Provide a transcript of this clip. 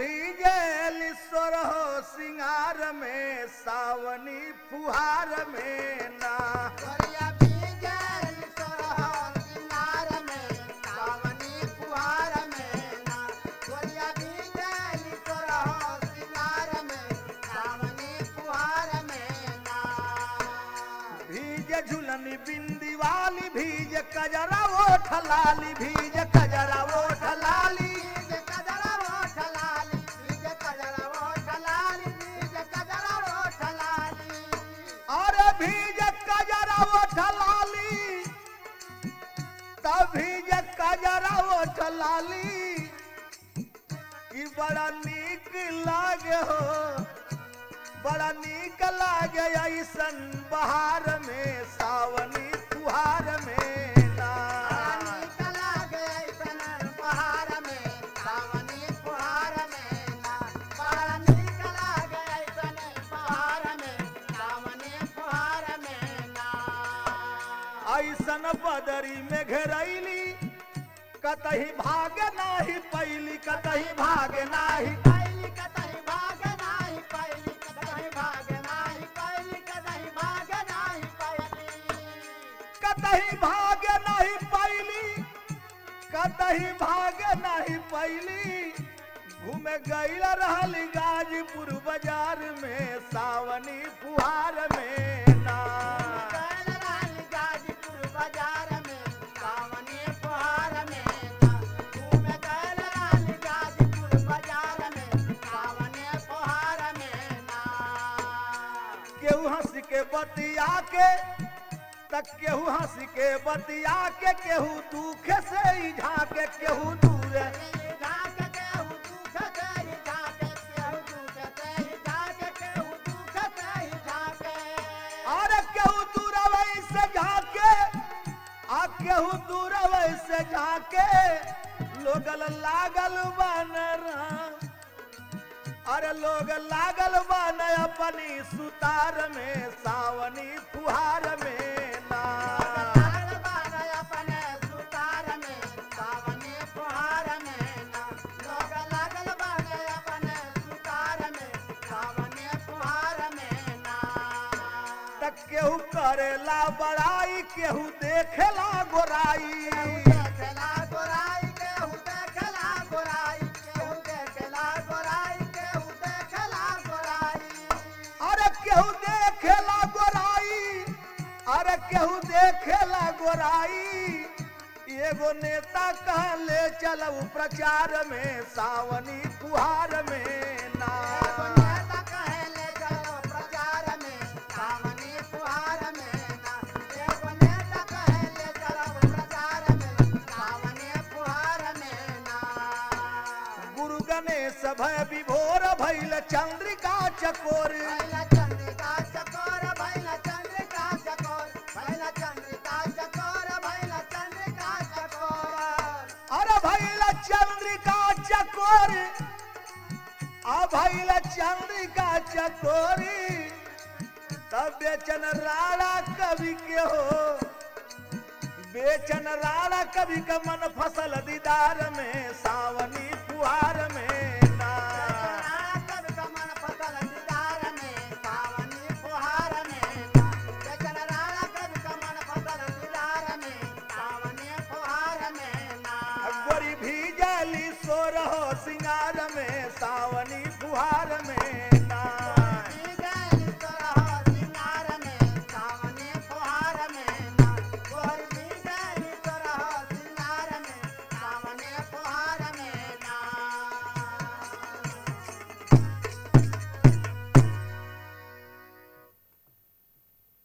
भीगल सोरहो सिंगार में सावनी फुहार में ना गोरिया भीगल सोरहो सिंगार में सावनी फुहार में ना गोरिया भीगल सोरहो सिंगार में सावनी फुहार में ना भीज झुलनी बिंदी वाली भीज कजरा ओठ लाली भीज कजरा ओठ लाली बीज कजरा ओठ लाली बीज कजरा ओठ लाली बीज कजरा ओठ लाली अरे भीज कजरा ओठ लाली तब भीज कजरा ओठ लाली कि बड़ा नीक लागे हो बड़ा नीक लागे ऐसन बहार में सावनी फुहार में ना रानी कला गए सन पहाड़ में सावनी फुहार में ना रानी कला गए सन पहाड़ में सावनी फुहार में ना ऐसन बदरी में घेरैली कतही भाग नाही पैली कतही भाग नाही पैली कतई भाग नाही पैली कतई भाग नाही पैली कतई भाग नाही पैली कतही भाग नहीं पैली कतही भाग नहीं पैली घूमे गईल रहल गाजीपुर बाजार में सावनी फुहार में ना गैल रानी गाजीपुर बाजार में सावनी फुहार में ना घूम गैल रानी गाजीपुर बाजार में सावनी फुहार में ना केहू हंस के बतिया के तक केहू हंस के बतिया के केहू दुख से ही झाके केहू दूर झाँक केहू दुख से ही झाँके, केहू दुख से ही झाँके, केहू दुख से ही झाँके। अरे केहू दूर से झाके आ केहू दूर से झाके लोगल लागल बनरा अरे लोग लागल बन अपनी सुतार में सावनी फुहार में ना लागल बान अपने सुतार में, सावनी फुहार में ना। लोग लागल बान अपने सुतार में, सावनी फुहार में ना। तक केहू करेला बड़ाई केहू देखेला गोराई देखेला गोराई, केहू देखेला गोराई, केहू देखेला गोराई, केहू देखेला गोराई। अरे केहू देखेला गोराई अरे केहू देखेला गोराई एगो नेता कहले चलऊ प्रचार में सावनी फुहार में ना एगो नेता कहेले चलो प्रचार में, सावनी फुहार में ना। एगो नेता कहेले चलो प्रचार में, सावनी फुहार में ना। गुरु गणेश भय विभोर भैल चंद्रिका चकोर भैला चंद्रिका चकोर, भैला चंद्रिका चकोर, भैला चंद्रिका चकोर, भैला चंद्रिका चकोर। अरे भैल चंद्रिका चकोर आ भैल चंद्रिका चकोरी तब बेचन राणा कवि के हो बेचन राणा कवि का मन फसल दीदार में सावनी फुहार में ना राणा कवि का मन फसल दीदार में, सावनी फुहार में ना। बेचन राणा कवि का मन फसल दीदार में, सावनी फुहार में ना। गोरी भीजली सोरहो सिंगार